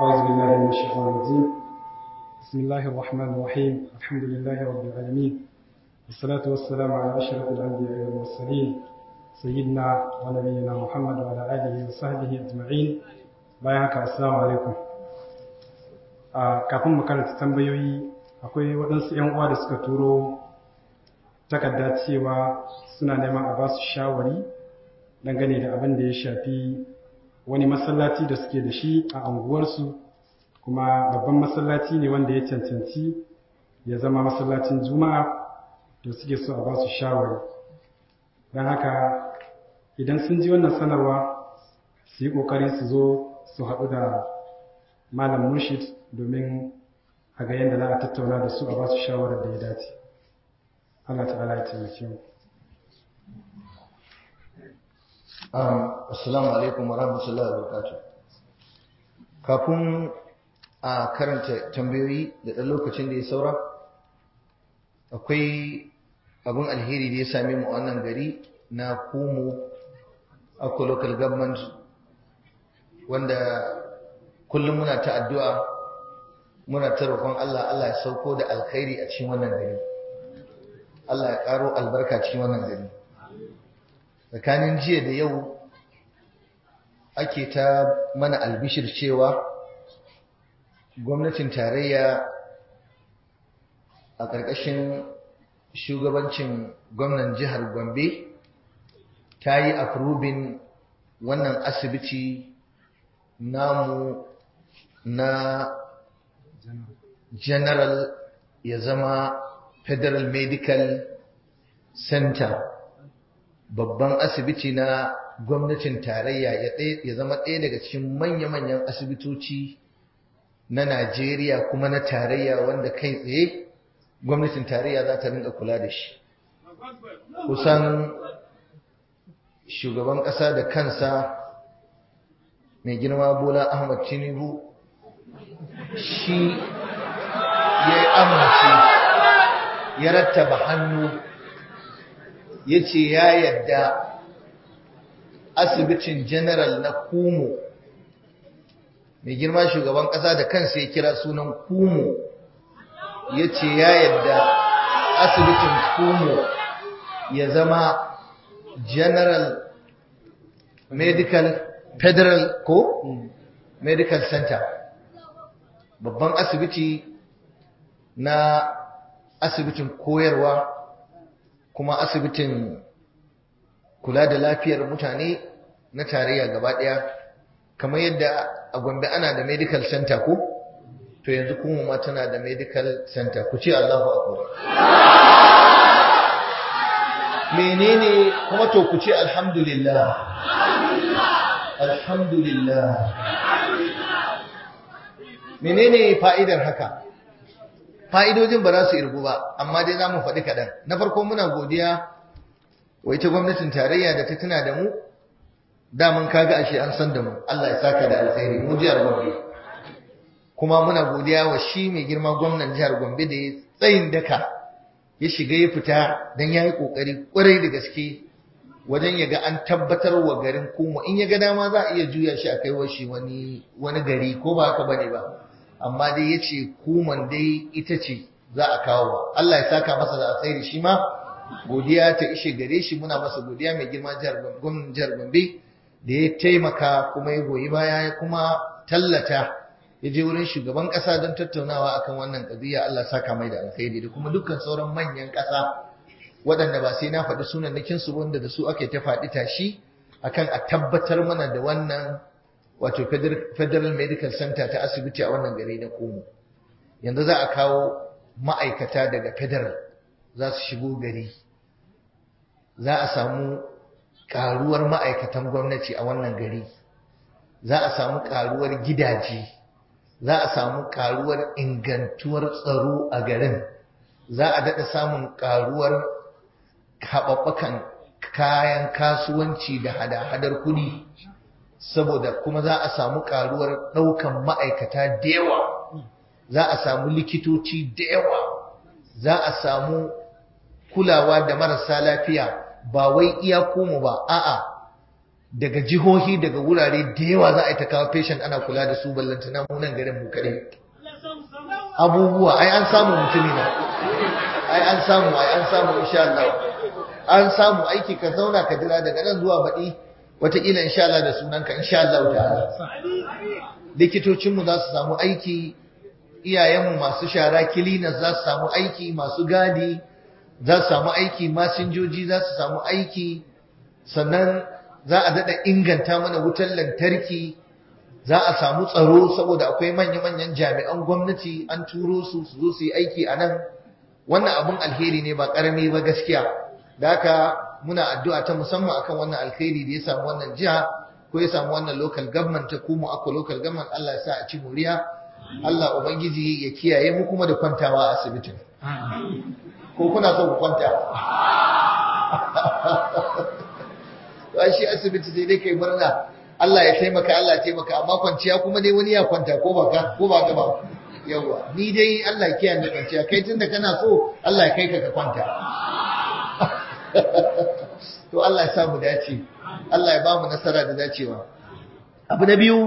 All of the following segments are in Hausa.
أعوذ بالله من الشيطان الرجيم بسم الله الرحمن الرحيم الحمد لله رب العالمين والصلاة والسلام على أشرف الأنبياء والمرسلين سيدنا ونبينا محمد وعلى آله وصحبه أجمعين bayan haka assalamu alaikum kafin mu karanta tambayoyi akwai waɗansu 'yan uwa da suka turo takarda cewa suna neman a ba su shawari dangane da abin da ya shafi wani masallaci da suke da shi a anguwarsu kuma babban masallaci ne wanda ya cancanci ya zama masallacin juma'a da suke so a ba su shawari don haka idan sun ji wannan sanarwa su yi ƙoƙari su zo su haɗu da malam murshid domin a ga yadda za a tattauna da su a ba su shawarar da ya dace Allah ta'ala ya taimake mu Assalamu alaikum wa rahmatullahi wa barakatuh. Kafin a karanta tambayoyi da ɗan lokacin da ya saura, akwai abin alheri da ya same mu a wannan gari na Kumu Akko Local Government wanda kullum muna ta addu'a muna ta roƙon Allah Allah ya sauko da alkhairi a cikin wannan gari. Allah ya ƙaro albarka cikin wannan gari. tsakanin jiya da yau ake ta mana albishir cewa gwamnatin tarayya a ƙarƙashin shugabancin gwamnan jihar gombe ta yi afrubin wannan asibiti namu na general ya zama federal medical center babban asibiti na gwamnatin tarayya ya zama ɗaya daga cikin manya-manyan asibitoci na Najeriya kuma na tarayya wanda kai tsaye gwamnatin tarayya za ta rinka kula da shi. Kusan shugaban ƙasa da kansa mai girma Bola Ahmad Tinubu shi ya yi amince ya rattaba hannu ya ce ya yadda asibitin general na kumo mai girma shugaban ƙasa da kansa ya kira sunan kumo ya ce ya yadda asibitin kumo ya zama general medical federal ko medical center babban asibiti na asibitin koyarwa kuma asibitin kula da lafiyar mutane na tarayya gaba ɗaya kamar yadda a gombe ana da medical center ko to yanzu kuma ma tana da medical center ku ce Allahu akbar menene kuma to ku ce alhamdulillah alhamdulillah menene fa'idar haka fa'idojin ba za su irgu ba amma dai za mu faɗi kaɗan na farko muna godiya wa ita gwamnatin tarayya da ta tuna da mu daman kaga ashe an san da mu Allah ya saka da alkhairi mu jihar Gombe kuma muna godiya wa shi mai girma gwamnan jihar Gombe da ya tsayin daka ya shiga ya fita dan yayi kokari kwarai da gaske wajen ya ga an tabbatar wa garin kuma in ya ga dama za a iya juya shi a kai wa shi wani wani gari ko ba haka bane ba amma dai ya ce kuman dai ita ce za a kawo wa Allah ya saka masa da alkhairi shi ma godiya ta ishe gare shi muna masa godiya mai girma jihar gwamnan jihar Gombe da ya taimaka kuma ya goyi baya ya kuma tallata ya je wurin shugaban kasa don tattaunawa akan wannan kadiya Allah saka mai da alkhairi da kuma dukkan sauran manyan kasa waɗanda ba sai na faɗi sunannakin su wanda da su ake ta faɗi tashi akan a tabbatar mana da wannan wato Federal Medical Center ta asibiti a wannan gari na Komo. Yanzu za a kawo ma'aikata daga Federal za su shigo gari. Za a samu ƙaruwar ma'aikatan gwamnati a wannan gari. Za a samu ƙaruwar gidaje. Za a samu ƙaruwar ingantuwar tsaro a garin. Za a daɗa samun ƙaruwar haɓaɓɓakan kayan kasuwanci da hada-hadar kuɗi. saboda kuma za a samu karuwar ɗaukan ma'aikata da yawa za a samu likitoci da yawa za a samu kulawa da marasa lafiya ba wai iya komo ba a'a daga jihohi daga wurare da yawa za a yi ta kawo patient ana kula da su ballantana mu nan garin mu kare abubuwa ai an samu mutumi na ai an samu ai an samu insha Allah an samu aiki ka zauna ka jira daga nan zuwa baɗi wataƙila insha Allah da sunanka insha Allah ta'ala likitocinmu za su samu aiki iyayenmu masu shara kilinas za su samu aiki masu gadi za su samu aiki masinjoji za su samu aiki sannan za a daɗa inganta mana wutar lantarki za a samu tsaro saboda akwai manya-manyan jami'an gwamnati an turo su su zo su yi aiki a nan wannan abun alheri ne ba ƙarami ba gaskiya da haka muna addu'a ta musamman akan wannan alheri da ya samu wannan jiha ko ya samu wannan local government ta kuma akwa local government Allah ya sa a ci muriya Allah ubangiji ya kiyaye mu kuma da kwantawa a asibitin ko kuna so ku kwanta to shi asibiti sai dai kai murna Allah ya taimaka Allah ya taimaka amma kwanciya kuma dai wani ya kwanta ko ba ka ko ba ka ba yawa ni dai Allah ya kiyaye kwanciya kai tunda kana so Allah ya kai ka ka kwanta to Allah ya sa mu dace Allah ya ba mu nasara da dacewa abu na biyu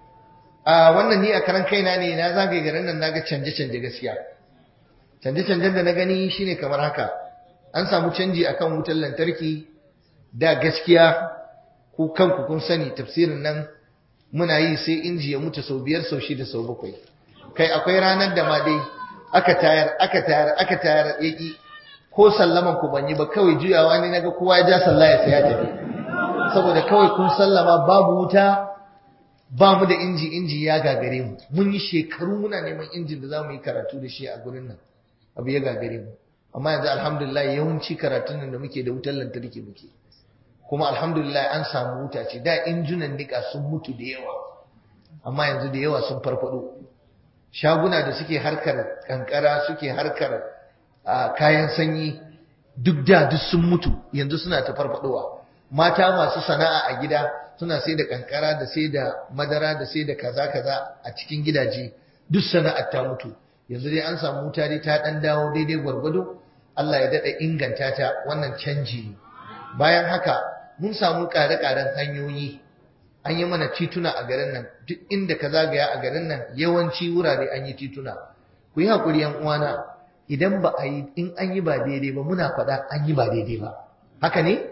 a wannan ni a karan kaina ne na zagaye garin nan naga canje canje gaskiya canje canjen da na gani shine kamar haka an samu canji akan wutar lantarki da gaskiya ku kanku kun sani tafsirin nan muna yi sai inji ya mutu sau biyar sau shida sau bakwai kai akwai ranar da ma dai aka tayar aka tayar aka tayar yaki ko sallaman ku ban yi ba kawai juyawa ne naga kowa ya ja sallah ya saya tafi saboda kawai kun sallama babu wuta ba mu da inji inji ya gagare mu mun yi shekaru muna neman injin da za mu yi karatu da shi a gurin nan abu ya gagare mu amma yanzu alhamdulillah yawanci karatun nan da muke da wutar lantarki muke kuma alhamdulillah an samu wuta ce da injunan nika sun mutu da yawa amma yanzu da yawa sun farfado shaguna da suke harkar kankara suke harkar kayan sanyi duk da duk sun mutu yanzu suna ta farfadowa mata masu sana'a a gida suna sai da kankara da sai da madara da sai da kaza kaza a cikin gidaje duk sana'ar ta mutu yanzu dai an samu wuta dai ta dan dawo daidai gwargwado Allah ya dada inganta ta wannan canji ne bayan haka mun samu ƙare-ƙaren hanyoyi an yi mana tituna a garin nan duk inda ka zagaya a garin nan yawanci wurare an yi tituna ku yi haƙuri yan uwana idan ba a yi in an yi ba daidai ba muna faɗa an yi ba daidai ba haka ne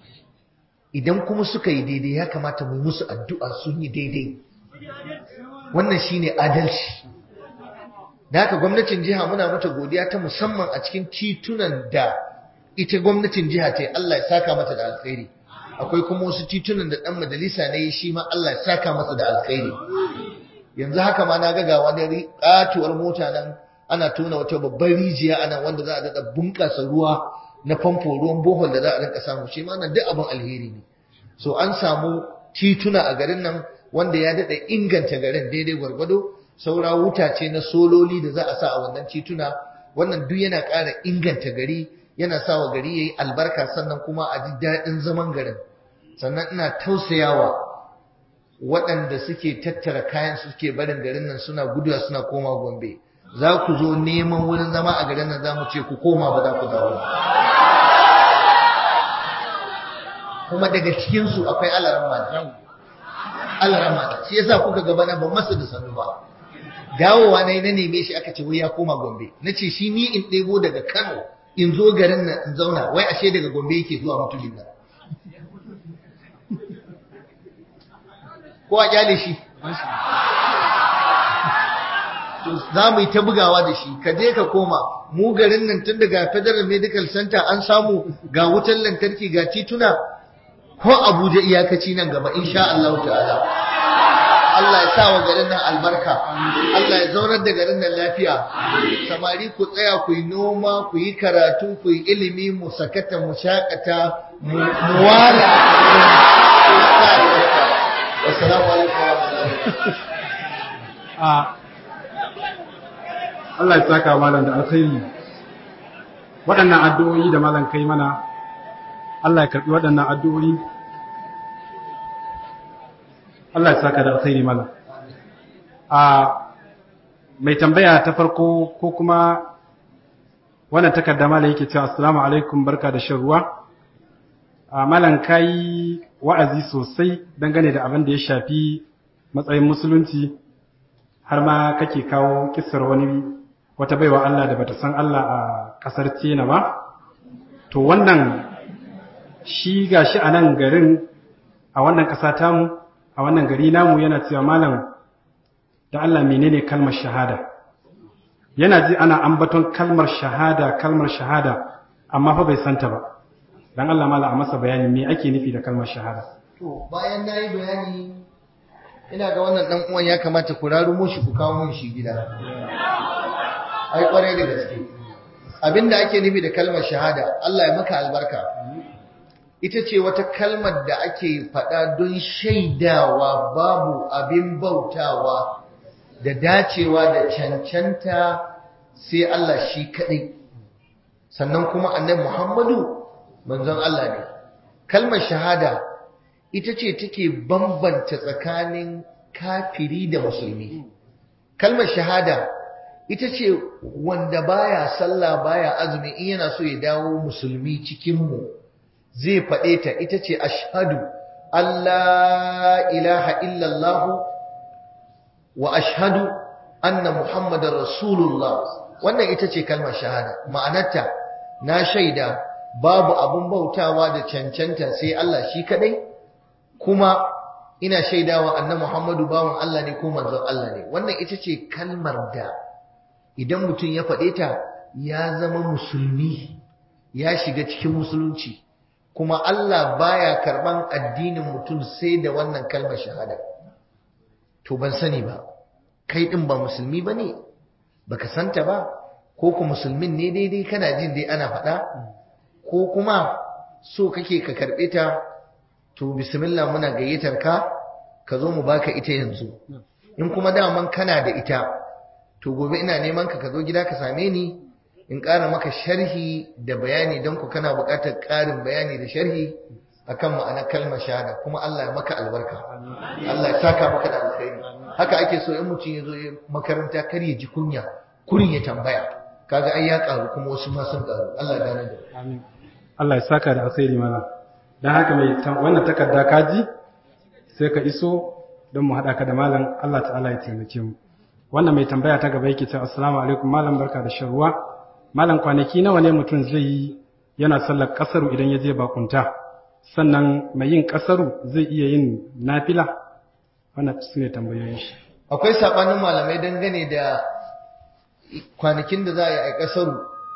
idan kuma suka yi daidai ya kamata mu musu addu'a sun yi daidai wannan shine adalci da haka gwamnatin jiha muna mata godiya ta musamman a cikin titunan da ita gwamnatin jiha ta Allah ya saka mata da alkhairi akwai kuma wasu titunan da dan majalisa ne shi ma Allah ya saka masa da alkhairi yanzu haka ma na ga ga wani katuwar mota nan ana tona wata babbar rijiya ana wanda za a daɗa bunƙasa ruwa na famfo ruwan bohol da za a rinka samu shi ma nan duk abin alheri ne so an samu tituna a garin nan wanda ya daɗa inganta garin daidai gwargwado saura wuta ce na sololi da za a sa a wannan tituna wannan duk yana ƙara inganta gari yana sa wa gari yayi albarka sannan kuma a ji daɗin zaman garin sannan ina tausayawa waɗanda suke tattara kayan suke barin garin nan suna guduwa suna koma gombe za ku zo neman wurin zama a garin nan za mu ce ku koma ba za ku dawo kuma daga cikinsu akwai alarama alarama shi yasa kuka gaba na ban masa da sanu ba dawowa na na neme shi aka ce wai ya koma gombe na ce shi ni in ɗebo daga kano in zo garin nan in zauna wai ashe daga gombe yake zuwa mutumin nan ko a kyale shi to za mu yi ta bugawa da shi ka je ka koma mu garin nan tun daga federal medical center an samu ga wutar lantarki ga tituna ko abuja iyakaci nan gaba insha Allah ta'ala Allah ya sa wa garin nan albarka Allah ya zaunar da garin nan lafiya samari ku tsaya ku yi noma ku yi karatu ku yi ilimi mu sakata mu shakata mu wala assalamu alaikum wa Allah ya saka malam da alkhairi waɗannan addu'o'i da malam kai mana Allah ya karɓi waɗannan addu'o'i Allah ya saka da alkhairi malam a mai tambaya ta farko ko kuma wannan takarda malam yake cewa assalamu alaikum barka da shan ruwa a malam kai wa'azi sosai dangane da abin da ya shafi matsayin musulunci har ma kake kawo kisar wani wata baiwa Allah da bata san Allah a ƙasar Cina ba to wannan shi gashi a nan garin a wannan ƙasa tamu a wannan gari namu yana cewa malam da Allah menene kalmar shahada yana ji ana ambaton kalmar shahada kalmar shahada amma fa bai santa ba dan Allah mala a masa bayani me ake nufi da kalmar shahada to bayan nayi bayani ina ga wannan dan uwan ya kamata ku rarumo shi ku kawo mun shi gida ai kwarai da gaske abinda ake nufi da kalmar shahada Allah ya maka albarka ita ce wata kalmar da ake faɗa don shaidawa babu abin bautawa da dacewa da cancanta sai Allah shi kaɗai sannan kuma annabi Muhammadu manzon Allah ne kalmar shahada ita ce take bambanta tsakanin kafiri da musulmi kalmar shahada ita ce wanda baya sallah baya azumi in yana so ya dawo musulmi cikin mu zai faɗe ta ita ce ashhadu Allah ilaha illallah wa ashhadu anna muhammadar rasulullah wannan ita ce kalmar shahada ma'anarta na shaida babu abun bautawa da cancanta sai Allah shi kadai kuma ina shaidawa anna muhammadu bawan Allah ne ko manzon Allah ne wannan ita ce kalmar da idan mutum ya faɗe ta ya zama musulmi ya shiga cikin musulunci kuma Allah baya karban addinin mutum sai da wannan kalmar shahada to ban sani ba kai din ba musulmi bane baka santa ba ko ku musulmin ne daidai kana jin dai ana faɗa ko kuma so kake ka karɓe ta to bismillah muna gayyatar ka ka zo mu baka ita yanzu in kuma daman kana da ita to gobe ina neman ka ka zo gida ka same ni in ƙara maka sharhi da bayani don ku kana buƙatar ƙarin bayani da sharhi akan ma'anar kalmar shahada kuma Allah ya maka albarka Allah ya saka maka da alkhairi haka ake so in mutum ya zo makaranta kar ya ji kunya kurin ya tambaya kaga ai ya karu kuma wasu ma sun karu Allah ya gane da amin Allah ya saka da alkhairi malam dan haka mai wannan takarda kaji sai ka iso don mu haɗa ka da malam Allah ta'ala ya taimake mu wannan mai tambaya ta gaba yake cewa assalamu alaikum malam barka da shan ruwa malam kwanaki nawa ne mutum zai yi yana sallar kasaru idan ya je bakunta sannan mai yin kasaru zai iya yin nafila wannan su ne tambayoyin shi akwai sabanin malamai dangane da kwanakin da za a yi a kasaru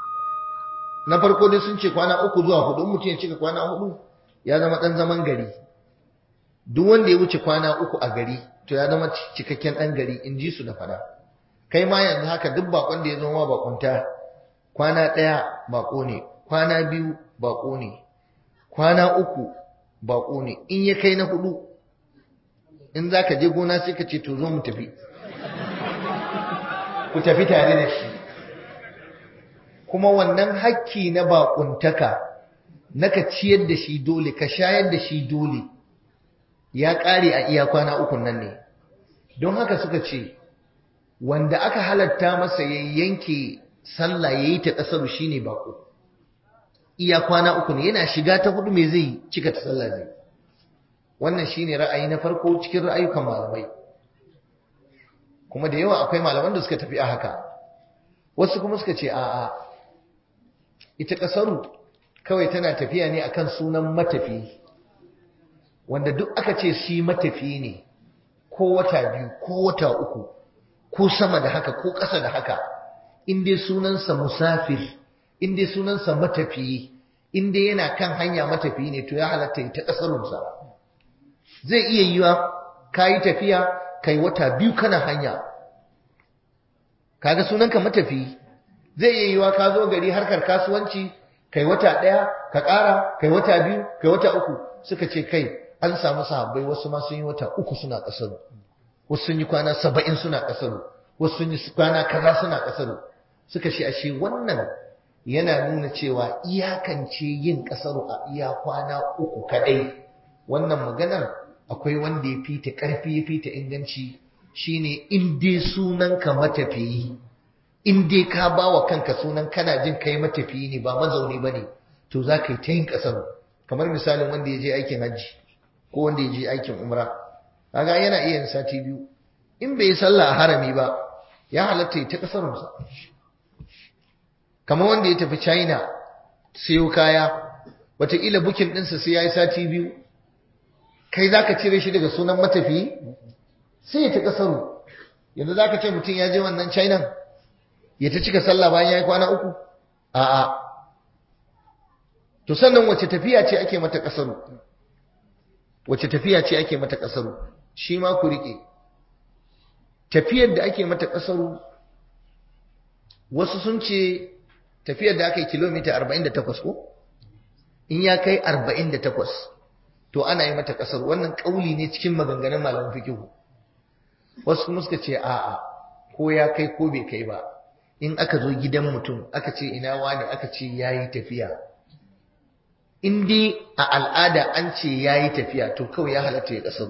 na farko dai sun ce kwana uku zuwa hudu mutum ya cika kwana hudu ya zama dan zaman gari duk wanda ya wuce kwana uku a gari to ya zama cikakken ɗan gari in ji su da fada kai ma yanzu haka duk bakon da ya zo ma bakunta kwana ɗaya bako ne kwana biyu bako ne kwana uku bako ne in ya kai na hudu in za ka je gona sai ka ce to zo mu tafi ku tafi tare da shi kuma wannan hakki na bakuntaka na ka ciyar da shi dole ka shayar da shi dole ya ƙare a iya kwana ukun nan ne don haka suka ce wanda aka halatta masa ya yanke sallah ya yi ta ƙasar shi ne baƙo iya kwana uku ne yana shiga ta hudu mai zai cika ta sallah zai wannan shi ne ra'ayi na farko cikin ra'ayukan malamai kuma da yawa akwai malaman da suka tafi a haka wasu kuma suka ce a'a ita ƙasaru kawai tana tafiya ne akan sunan matafiyi wanda duk aka ce shi matafiyi ne ko wata biyu ko wata uku ko sama da haka ko ƙasa da haka in dai sunansa musafir in dai sunansa matafiyi in dai yana kan hanya matafiyi ne to ya halatta ta ƙasarunsa zai iya yiwa ka yi tafiya kai wata biyu kana hanya kaga sunanka matafiyi zai iya yiwa ka zo gari harkar kasuwanci kai wata ɗaya ka ƙara kai wata biyu kai wata uku suka ce kai an samu sahabbai wasu ma sun yi wata uku suna ƙasar wasu sun yi kwana saba'in suna ƙasar wasu sun yi kwana kaza suna ƙasar suka ce ashe wannan yana nuna cewa iyakance yin ƙasar a iya kwana uku kaɗai wannan maganar akwai wanda ya fita ƙarfi ya fita inganci shine in dai sunanka matafiyi in dai ka ba wa kanka sunan kana jin kai matafiyi ne ba mazauni ba ne to za ka yi ta yin ƙasar kamar misalin wanda ya je aikin hajji ko wanda ya je aikin umra kaga yana iya yin sati biyu in bai yi sallah a harami ba ya halatta ya ta kasarunsa kamar wanda ya tafi china siyo kaya wataƙila bukin ɗinsa sai ya yi sati biyu kai za ka cire shi daga sunan matafi sai ya ta kasaru yanzu za ka ce mutum ya je wannan china ya ta cika sallah bayan ya yi kwana uku a'a to sannan wace tafiya ce ake mata kasaru wace tafiya ce ake mata kasaru shi ma ku rike tafiyar da ake mata kasaru wasu sun ce tafiyar da aka yi kilomita 48 ko in ya kai 48 to ana yi mata kasar wannan kauli ne cikin maganganun malaman fikihu wasu kuma suka ce a'a ko ya kai ko bai kai ba in aka zo gidan mutum aka ce ina wani aka ce yayi tafiya in dai a al'ada an ce yayi tafiya to kawai ya halatta ya kasar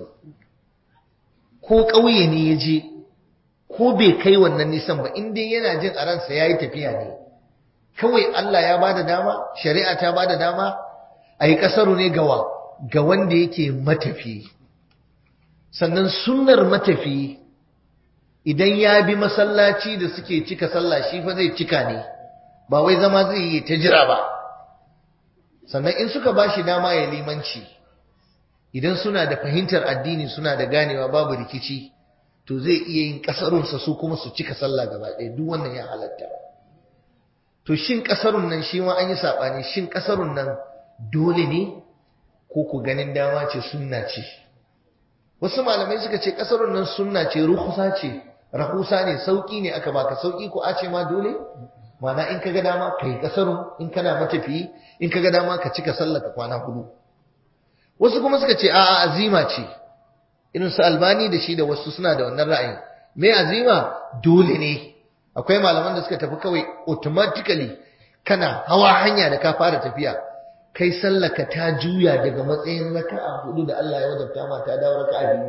ko ƙauye ne ya je ko bai kai wannan nisan ba in dai yana jin a ransa yayi tafiya ne kawai Allah ya bada dama shari'a ta bada dama a yi kasaru ne gawa ga wanda yake matafi sannan sunnar matafi idan ya bi masallaci da suke cika sallah shi fa zai cika ne ba wai zama zai yi ta jira ba sannan in suka ba shi dama ya limanci idan suna da fahimtar addini suna da ganewa babu rikici to zai iya yin kasarunsa su kuma su cika sallah gaba ɗaya duk wannan ya halatta to shin kasarun nan shi ma an yi saɓani shin kasarun nan dole ne ko ku ganin dama ce sunna ce wasu malamai suka ce kasarun nan sunna ce ruhusa ce rahusa ne sauki ne aka baka sauki ko a ce ma dole mana in ka ga dama kai kasarun in kana matafiyi in ka ga dama ka cika sallah ka kwana hudu wasu kuma suka ce a'a azima ce irin su albani da shi da wasu suna da wannan ra'ayin me azima dole ne akwai malaman da suka tafi kawai automatically kana hawa hanya da ka fara tafiya kai sallaka ta juya daga matsayin raka'a hudu da Allah ya wajabta ma ta dawo raka'a biyu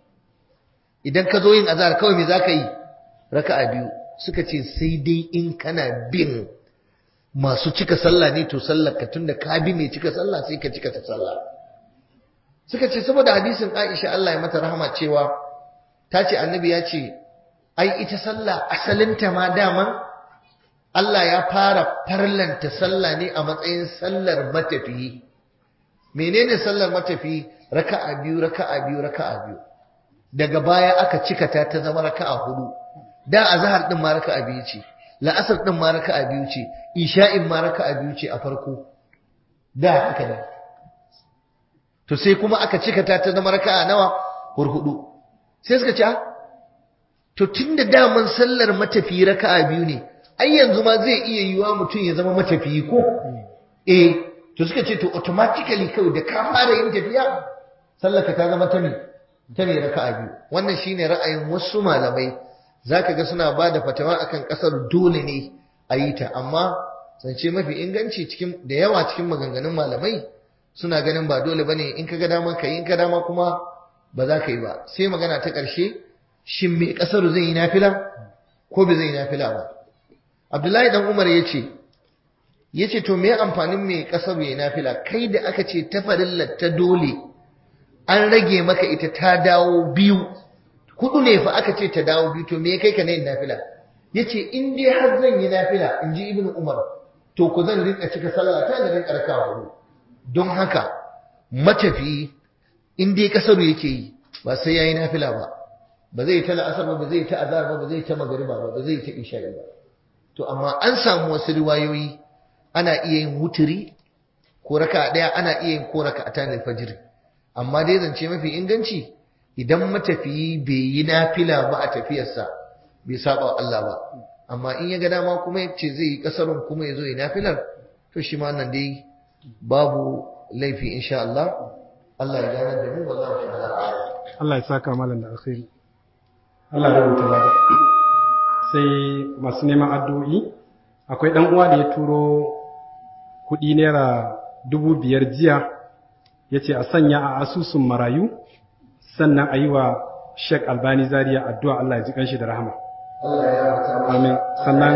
idan ka zo yin azhar kawai me zaka yi raka'a biyu suka ce sai dai in kana bin masu cika sallah ne to sallar ka tunda ka bi mai cika sallah sai ka cika ta sallah suka ce saboda hadisin Aisha Allah ya mata rahama cewa ta ce annabi ya ce ai ita sallah asalinta ma daman Allah ya fara farlanta sallah ne a matsayin sallar matafiyi menene sallar matafiyi raka'a biyu raka'a biyu raka'a biyu daga baya aka cika ta ta zama raka'a hudu da azhar din ma raka'a biyu ce la'asar din ma raka'a biyu ce isha'in ma raka'a biyu ce a farko da haka ne to sai kuma aka cika ta ta zama raka'a nawa hurhudu sai suka ce to tunda daman sallar matafiyi raka'a biyu ne ai yanzu ma zai iya yiwa mutum ya zama matafiyi ko eh to suka ce to automatically kawai da ka fara yin tafiya sallaka ta zama ta ne ta ne raka'a biyu wannan shine ra'ayin wasu malamai zaka ga suna bada fatawa akan kasar dole ne a yi ta amma zance mafi inganci cikin da yawa cikin maganganun malamai suna ganin ba dole bane in ka ga dama ka yi in ka dama kuma ba za ka yi ba sai magana ta ƙarshe shin me kasar zai yi nafila ko bai zai yi nafila ba Abdullahi dan Umar yace yace to me amfanin me kasar yayi nafila kai da aka ce ta farillar ta dole an rage maka ita ta dawo biyu hudu ne fa aka ce ta dawo biyu to me kai ka ne nafila yace in dai har zan yi nafila in ji Ibn Umar to ku zan rinka cika sallah ta da rinka raka hudu don haka matafi in dai kasar yake yi ba sai yayi nafila ba ba zai ta la'asar ba ba zai ta azhar ba ba zai ta magriba ba ba zai ta isha'i ba to amma an samu wasu riwayoyi ana iya yin wuturi ko raka daya ana iya yin ko raka ta fajr amma dai zance mafi inganci idan matafiyi bai yi nafila ba a tafiyarsa bai saba wa Allah ba amma in ya ga dama kuma ya ce zai yi kasarun kuma ya zo yi nafilar to shi ma nan dai babu laifi insha Allah Allah ya gane da mu wallahi ta'ala Allah ya saka malam da alkhairi Allah ya rubuta lada sai masu neman addu'o'i akwai ɗan uwa da ya turo kuɗi naira dubu biyar jiya ya ce a sanya a asusun marayu sannan a yi wa Sheikh Albani Zaria addu'a Allah ya ji kanshi da rahama. Amin. Sannan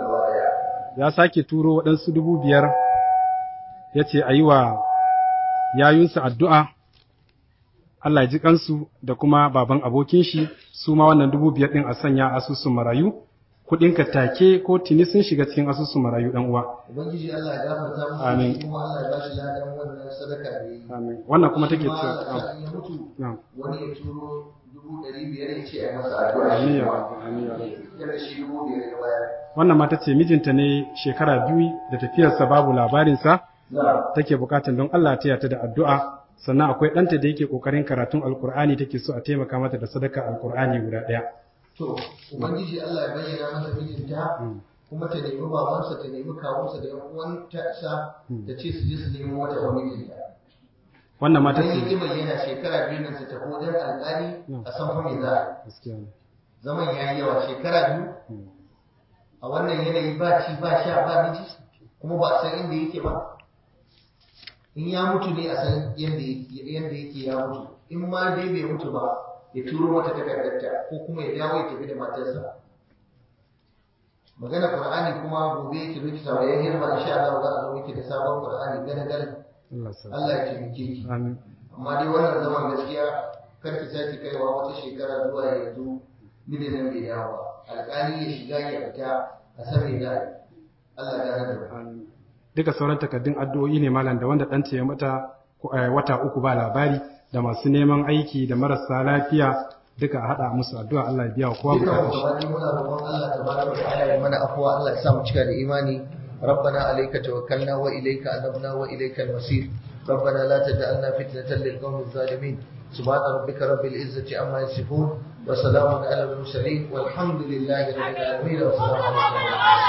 ya sake turo waɗansu dubu biyar ya ce a yi wa yayunsa addu'a Allah ya ji kansu da kuma baban abokin shi su ma wannan dubu biyar ɗin a sanya asusun marayu kuɗinka take ko tuni sun shiga cikin asusun marayu ɗan uwa ubangiji Allah ya gafarta musu Amin. kuma Allah ya bashi ladan wannan sadaka da yi amin wannan kuma take Kuma cewa Allah ya mutu na'am wani ya turo dubu ɗari biyar ya ce a yi masa addu'a amin shi ya ma rabbi amin ya rabbi yadda shi dubu biyar ya bayar wannan mata ce mijinta ne shekara biyu da tafiyarsa babu labarinsa na take bukatan don Allah ta yata da addu'a sannan akwai ɗanta da yake ƙoƙarin karatun alkur'ani take so a taimaka mata da sadaka alkur'ani guda ɗaya to ubangiji Allah ya bayyana mata mijinta Mm. kuma ta nemi babansa ta nemi kawunsa da yan uwanta sa ta ce su je su nemo wata wa mijinta wannan mata idan ya ce ƙi bayyana shekara biyu nan su tafi wajen alƙali a san fa me za a yi gaskiya ne zaman ya yi yawa shekara biyu Mm. a wannan yanayi ba ci ba sha ba miji kuma ba a san inda yake ba in ya mutu ne a san yadda yake yadda yake ya mutu in ma dai bai mutu ba ya turo mata takardarta ko kuma ya dawo ya tafi da matarsa magana qur'ani kuma gobe ki zo ki samu ya girma insha Allah za a zo miki da sabon qur'ani gane gane Allah sa Allah ya taimake ki amin amma dai wannan zaman gaskiya kar ki sake kaiwa wata shekara zuwa yanzu mijin nan bai dawo ba alƙali ya shiga ya fita a san me za a yi Allah ya gane da Amin. duka sauran takaddun addu'o'i ne malam da wanda ɗanta ya mata ko, eh, wata uku ba labari da masu neman aiki da marasa lafiya duka a haɗa musu addu'a Allah ya biya wa kowa duka mu bukatun shi gaba ɗaya muna roƙon Allah tabaraka wa ta'ala ya mana afwa Allah ya sa mu cika da imani ربنا عليك توكلنا وإليك أنبنا وإليك المصير ربنا لا تجعلنا فتنة للقوم الظالمين سبحان ربك رب العزة عما يصفون وسلام على المرسلين والحمد لله رب العالمين والسلام عليكم